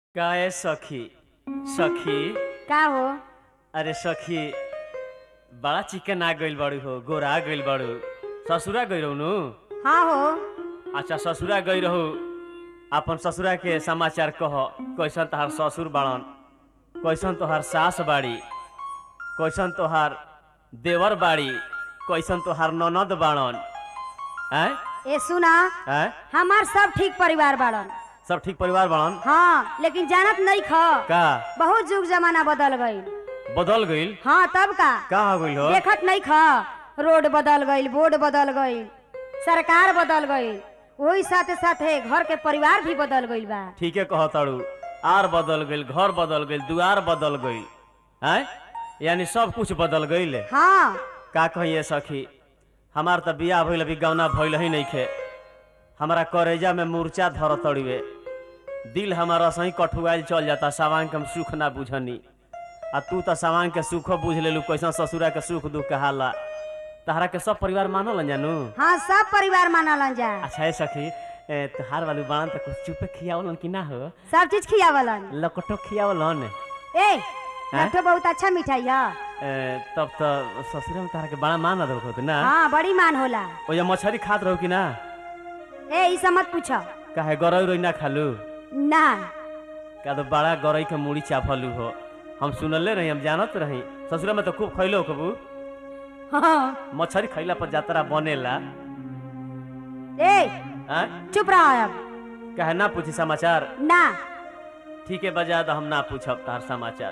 काहे सखी सखी का हो अरे सखी बड़ा चिकन आ गइल बाड़ू हो गोरा आ गइल बाड़ू ससुरा गई रहू नु हाँ हो अच्छा ससुरा गई रहू अपन ससुरा के समाचार कह कैसन तोहार ससुर बाड़न कैसन तोहार सास बाड़ी कैसन तोहार देवर बाड़ी कैसन तोहार ननद बाड़न हैं ए सुना हैं हमार सब ठीक परिवार बाड़न सब ठीक परिवार बाड़न हाँ लेकिन जानत नहीं ख का बहुत युग जमाना बदल गईल बदल गइल हाँ तब का का हो गइल हो देखत नहीं ख रोड बदल गईल बोर्ड बदल गईल सरकार बदल गईल वही साथे साथे घर के परिवार भी बदल गईल बा ठीके कहताड़ू आर बदल गइल घर बदल गइल दुआर बदल गइल हैं यानी सब कुछ बदल गइल हाँ का कहिए सखी हमार त बियाह भइल अभी गौना भइल ही नइखे हमारा करेजा में मूर्छा धर तड़िवे दिल हमारा सही कठुआइल चल जाता सावांग के हम सुख ना बुझनी आ तू त सावांग के सुख बुझ लेलू कैसन ससुरा के सुख दुख कहाला तहरा के सब परिवार मानल जानू हाँ सब परिवार मानलन जा अच्छा है सखी ए, तोहार वालू बाण त कुछ चुपे खियावलन कि ना हो सब चीज खियावलन लकटो खियावलन ए लट्ठो बहुत अच्छा मिठाई है ए, तब त ससुरे में तारा के बड़ा मान अदब होत ना हाँ बड़ी मान होला ओया मछरी खात रहू कि ना ए ई सब मत पूछो काहे गरई रोई ना खालू ना का तो बड़ा गरई के मूड़ी चाफलू हो हम सुनले रही हम जानत रही ससुरा में तो खूब खैलो कबू हाँ मछरी खैला पर जातरा बनेला ए आ? चुप रहो अब काहे ना पूछी समाचार ना ठीक है बजा तो हम ना पूछब तार समाचार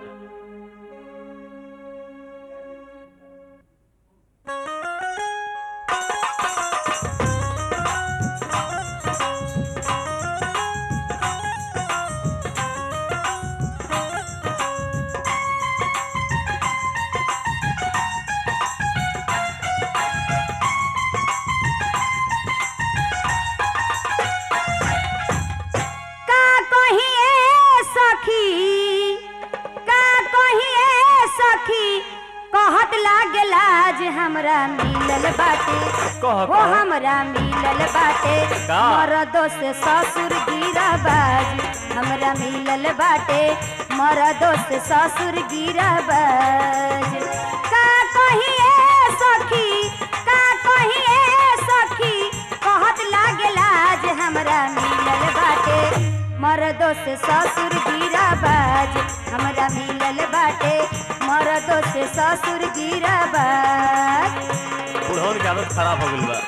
का कहिए सखी का कहिए सखी कहत लागला जे हमरा मिलल बाटे कह हो कह हमरा मिलल बाटे का? मरदो से ससुर गिरा बाज हमरा मिलल बाटे मरदो से ससुर गिरा बाज का कहिए सखी का कहिए सखी कहत लागला जे हमरा मिलल बाटे मरदो से ससुर गिरा बाज हमरा मिलल बाटे मरदो से ससुर गिरा बाज बुढ़ौन के आदत खराब हो गइल बा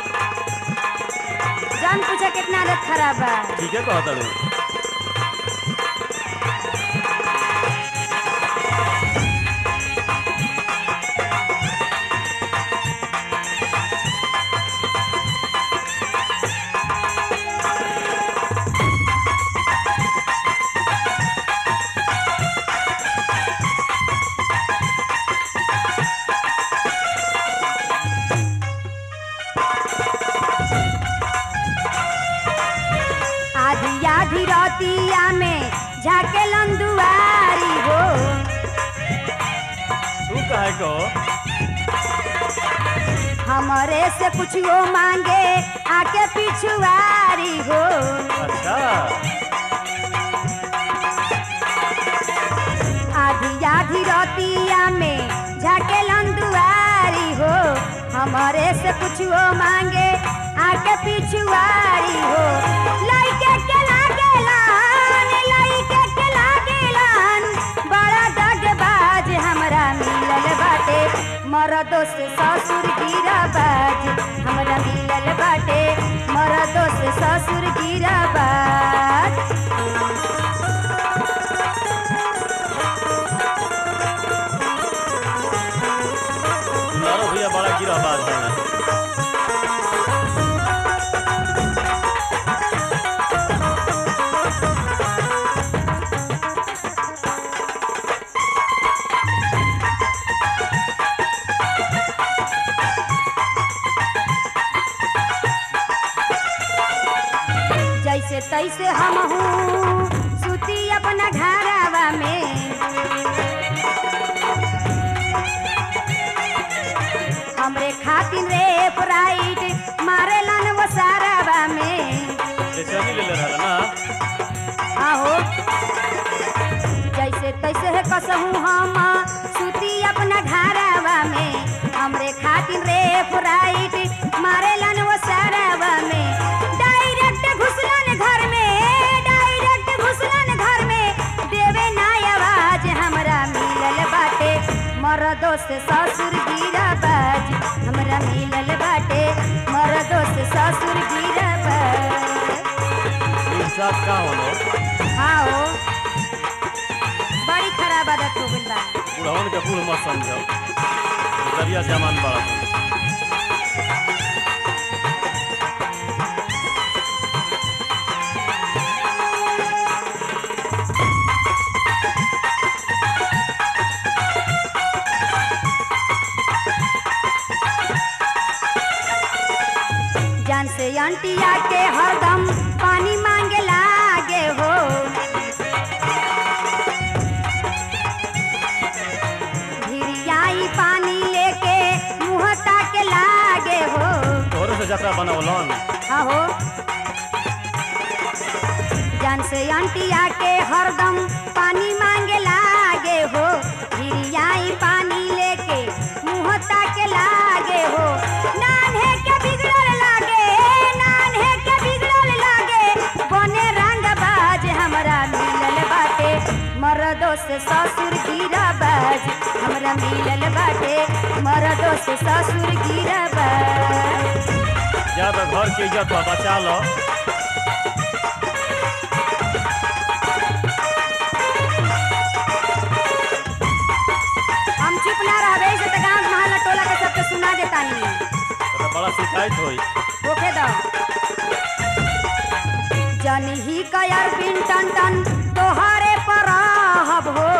जान पूछा कितना आदत खराब बा ठीक है कहताड़ू आधी आधी रतिया में झाके लंदुआरी हो तू कहे को हमरे से कुछ मांगे आके पिछुआरी हो अच्छा आधी आधी रतिया में झाके लंदुआरी हो हमरे से कुछ मांगे आके पिछुआरी हो लइके के लागेलन लइके के लागेलन बड़ा दगबाज हमरा मिलल बाटे मरदो से ससुर गिरा बाज हमरा मिलल बाटे मरदो से ससुर गिरा बाज नारो भैया बड़ा गिरा बात है जैसे तैसे हम हूँ सुती अपना घरवा में हमरे खातिर रे प्राइड मारेलन वो सारावा में जैसे अभी ले ले रहा ना आहो कसहू हम सुती अपना घरवा में हमरे खातिर रे फ्राइट मारेलन वो सरवा में डायरेक्ट घुसलन घर में डायरेक्ट घुसलन घर में देवे ना आवाज हमरा मिलल बाटे मरदो से ससुर गिरा बाज हमरा मिलल बाटे मरदो से ससुर गिरा बाज इंसाफ का होलो हाँ हो बड़ी खराब आदत हो गइल बा बुढ़वन के बूढ़ मत समझो दरिया जमान बड़ा जान से अंटिया के हरदम पानी मांगे लागे हो भिरियाई पानी लेके मुँह ताके लागे हो तोहरे से जतरा बनौलन आहो जान से अंटिया के हरदम पानी मांगे लागे हो भिरियाई पानी लेके मुँह ताके लागे हो नान्हे के बिगड़ल लागे नान्हे के बिगड़ल लागे बने रंग बाज हमरा मिलल बाटे मरदो से ससुर गिरा बाज हमरा मिलल बाटे मरदो से ससुर गिरा बाज ज्यादा घर के इज्जत बा बचा लो हम चुप ना रहबे से त गांव महल टोला के सबके सुना देतानी तो बड़ा शिकायत होई ओके दो जनी ही कयर बिन टन टन तोहरे पर रहब हो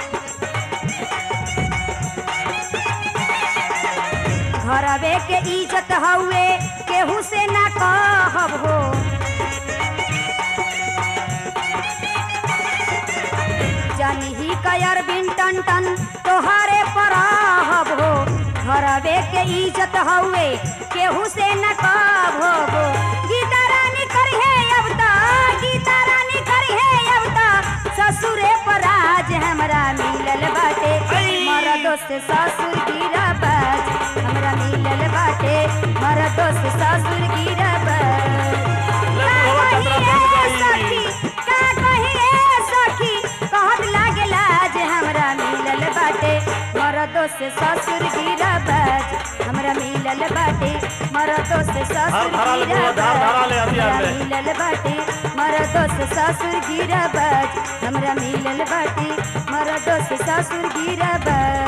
घरवे के इज्जत हउए केहू से ना कहब हो जनी ही कयर बिन टन टन तोहरे पर रहब हो घरवे के इज्जत हउए केहू से न कहबो हो गीता रानी करिहे अब त गीता रानी करिहे अब त ससुरे पर आज हमरा मिलल बाटे मरदो से ससुर गिरा बाज हमरा मिलल बाटे मरदो से ससुर गिरा बाज ले बुढ़वा जतरा बन गई का कही ए सखी कहत लागेला जे हमरा मिलल बाटे मरदो से ससुर गिरा बाज हमरा मिलल बाटे मरदो से धार ससुर धरा ले गिरा बुढ़वा, धार धरा ले बाज हथियार हमरा ले। मिलल बाटे मरदो से ससुर गिरा बाज हमरा मिलल बाटे मरदो से ससुर गिरा बाज